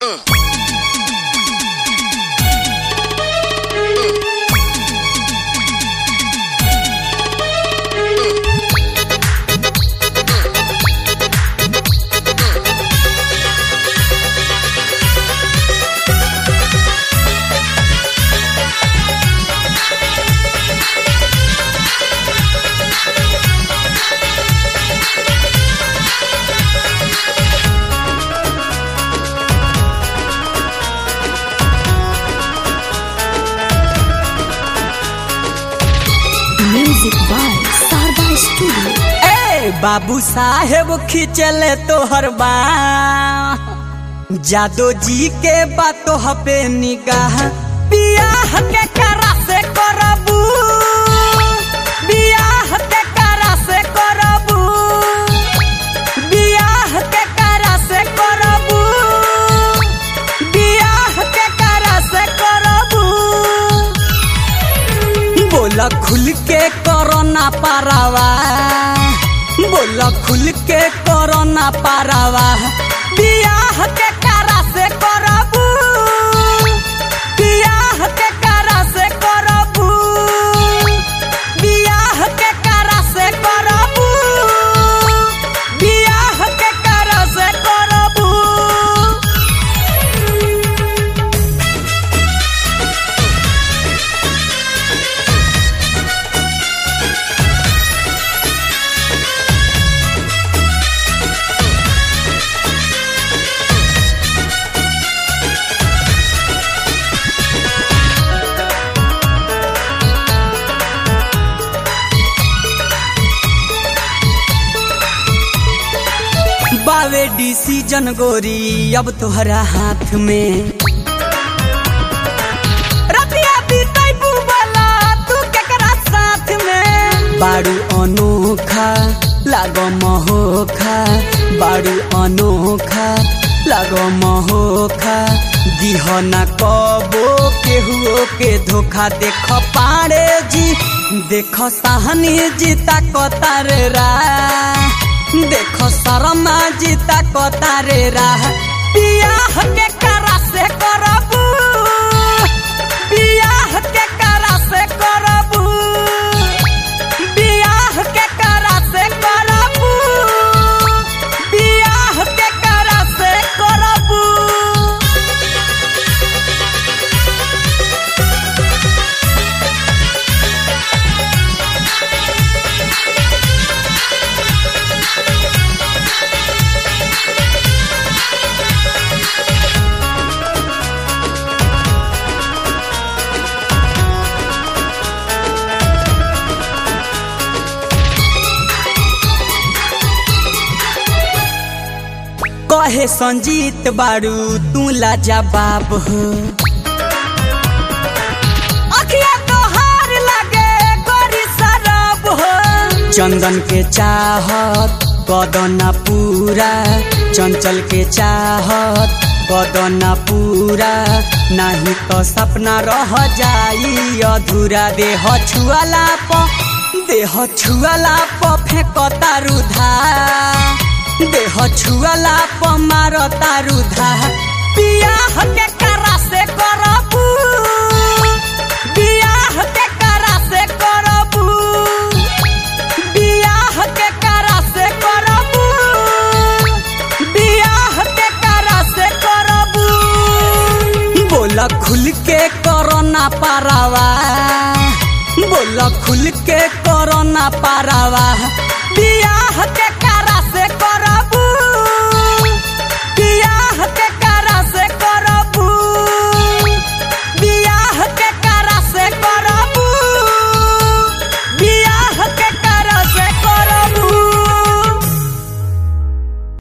Music by Sarda Studio. ए बाबू साहेब खिंचले तोहर बा जादो जी के बातो हपे निगाह बियाह के करा से करबू बियाह के करा से करबू बियाह के करा से करबू बियाह के करा से करबू बोला खुल के करो ना पारावा बोला खुल के करो ना पारावा बियाह के करा से करबू बियाह के करा से करबू बियाह के करा से करबू बियाह के करा से करबू बावे डिसीजन गोरी अब तोहरा हाथ में रतिया बीतैबू वाला तू केकरा साथ में बारू अनोखा लागो महोखा बारू अनोखा लागो महोखा दिह न कबो केहुओ के धोखा देख पारे जी देख साहनी जीता कतार रा देख शर्मा जीता कतारे राह बियाह के करा से करबू बियाह के करा से करबू बियाह के करा से करबू बियाह के करा से करबू कहे संजीत बारू तू लाजवाब हो अखिया तोहार लागे गोरी शराब हो चंदन के चाहत कदना पूरा चंचल के चाहत कदना पूरा नहीं तो सपना रह जाई अधूरा देह छुआला प देह छुआला प फेंकता रुधा देह छुआला प मार तारुधा बियाह के करा से करबू बियाह के करा से करबू बियाह के करा से करबू बियाह के करा से करबू बोला खुल के करो ना पारावा बोला खुल के करो ना पारावा बियाह के करा से कर